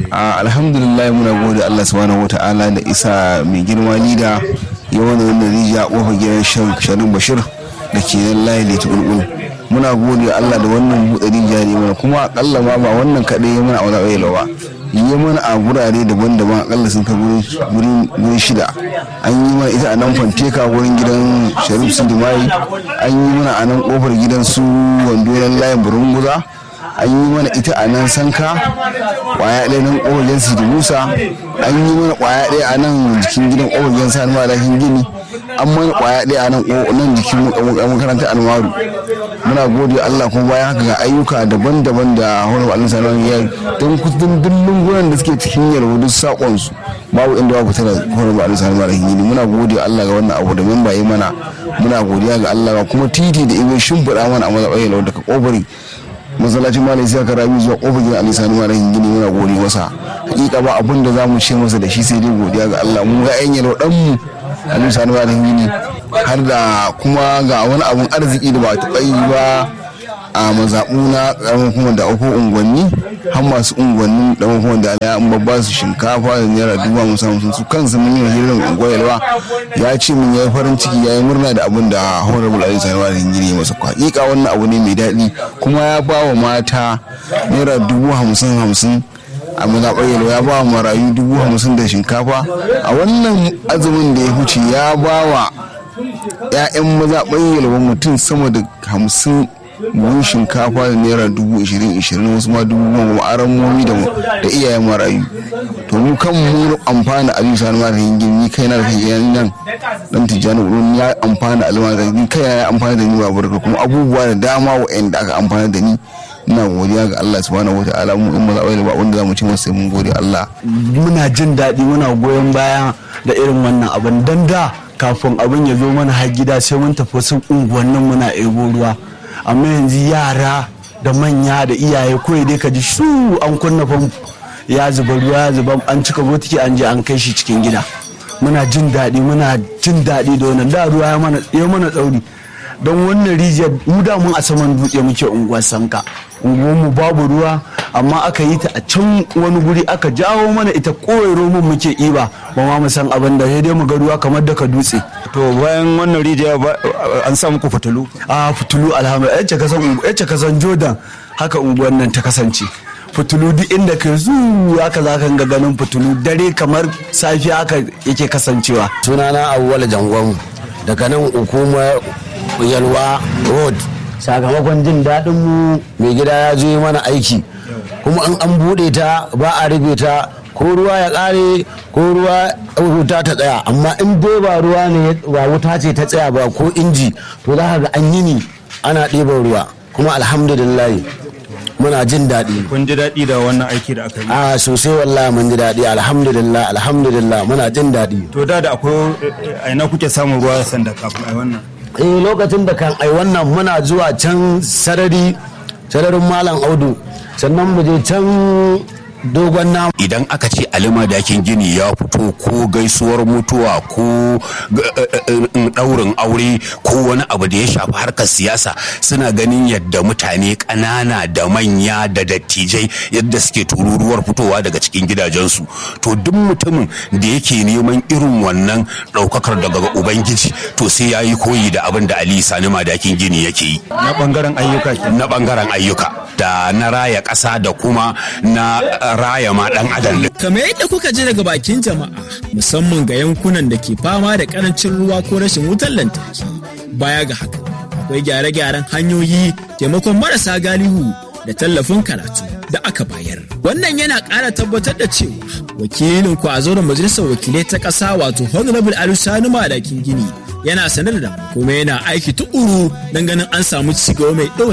alhamdulillah muna gode Allah subhanahu wata'ala da isa mai girma lida ya wani wannan rijiya kofar gidan sharin bashir da ke nan layi da tulkul muna gode Allah da wannan buɗe rijiya ne mana kuma akalla ma ba wannan kaɗai ya mana a wani ba yi mana a gurare daban-daban akalla sun kai guri shida an yi mana ita a nan fanteka wurin gidan sharif sindimai an yi mana a nan kofar gidan su wando layin burunguza an yi mana ita a nan sanka kwaya ɗaya nan ƙofagen sidi musa an yi mana kwaya ɗaya a nan jikin gidan ƙofagen sani malakin gini an mana kwaya ɗaya a nan nan jikin makarantar almaru muna gode allah kuma bayan haka ga ayyuka daban-daban da horar alin sanar ya don kudin dillin gunan da suke cikin yalwa duk saƙonsu babu inda babu tana horar alin sanar malakin gini muna gode allah ga wannan abu da memba yi mana muna godiya ga allah kuma titi da ibe shimfiɗa mana a mazaɓar yalwa daga ƙofari masallacin malam sai ka rabi zuwa kofar gidan ali sani malam gini muna gode masa hakika ba abin da zamu ce masa da shi sai dai godiya ga Allah mun ga yan yaro dan mu ali sani malam gini har da kuma ga wani abun arziki da ba taɓa yi ba a mazaɓu na ƙaramin kuma da uku unguwanni har masu unguwannin da kuma da ala an babba su shinkafa da naira dubu hamsin hamsin su kansu mun yi hirin unguwar yalwa ya ce mun yayi farin ciki ya yi murna da abin da honorable ali sani malam gini masa hakika wannan abu ne mai daɗi kuma ya ba wa mata naira dubu hamsin hamsin a mazaɓar yalwa ya ba wa marayu dubu hamsin da shinkafa a wannan azumin da ya huce ya ba wa 'ya'yan mazaɓar yalwa mutum sama da hamsin buhun shinkafa da naira dubu ishirin ishirin wasu ma dubu goma aran momi da iyayen marayu to mu kan mu amfana aliyu sani mara hingin ni kai na da kai nan dan tijjani wurin ya amfana alima da ni kai ya amfana da ni ba barka kuma abubuwa da dama wa'anda aka amfana da ni ina godiya ga Allah subhanahu wa ta'ala mu in maza ba wanda zamu ci masa sai mun gode Allah muna jin daɗi muna goyon baya da irin wannan abin dan da kafin abin ya zo mana har gida sai mun tafi wasu unguwannin muna ebo ruwa amma yanzu yara da manya da iyaye kawai dai ka ji shu an kunna famfo ya zuba ruwa ya zuba an cika botiki an je an kai shi cikin gida muna jin daɗi muna jin daɗi da wannan da ruwa ya mana tsauri don wannan rijiyar mu da mun a saman dutse muke unguwar sanka unguwar mu babu ruwa amma aka yi ta a can wani guri aka jawo mana ita kowai romun muke iba ba ma mu san abin da sai dai mu ga ruwa kamar daga dutse to bayan wannan rijiya an sa muku fitulu a fitulu alhamdulillah yace kasan yace kasan jordan haka unguwar nan ta kasance fitulu duk inda ka zu haka za ka ga ganin fitulu dare kamar safiya haka yake kasancewa sunana awwal jangon daga nan hukumar yalwa road sakamakon jin daɗin mu mai gida ya zo mana aiki kuma an an buɗe ta ba a rufe ta ko ruwa ya ƙare ko ruwa wuta ta tsaya amma in dai ba ruwa ne ba wuta ce ta tsaya ba ko inji to za ka ga an yi ni ana ɗiban ruwa kuma alhamdulillah muna jin daɗi kun ji daɗi da wannan aiki da aka yi a sosai wallahi mun ji daɗi alhamdulillah alhamdulillah muna jin daɗi to da da akwai a ina kuke samun ruwa sanda kafin ai wannan eh lokacin da kan ai wannan muna zuwa can sarari sararin malam audu sannan mu je can dogon namu idan aka ce alima dakin gini ya fito ko gaisuwar mutuwa ko ɗaurin aure ko wani abu da ya shafi harkar siyasa suna ganin yadda mutane ƙanana da manya da dattijai yadda suke tururuwar fitowa daga cikin gidajensu to duk mutumin da yake neman irin wannan ɗaukakar daga ubangiji to sai ya yi koyi da abin da ali sani madakin gini yake yi na bangaren ayyuka na bangaren ayyuka da na raya ƙasa da kuma na raya ma ɗan adam kamar yadda kuka ji daga bakin jama'a musamman ga yankunan da ke fama da karancin ruwa ko rashin wutar lantarki baya ga haka akwai gyare-gyaren hanyoyi taimakon marasa galihu da tallafin karatu da aka bayar wannan yana ƙara tabbatar da cewa wakilin ku a zauren majalisar wakilai ta ƙasa wato honorable alusani madakin gini yana sanar da kuma yana aiki tuƙuru don ganin an samu cigaba mai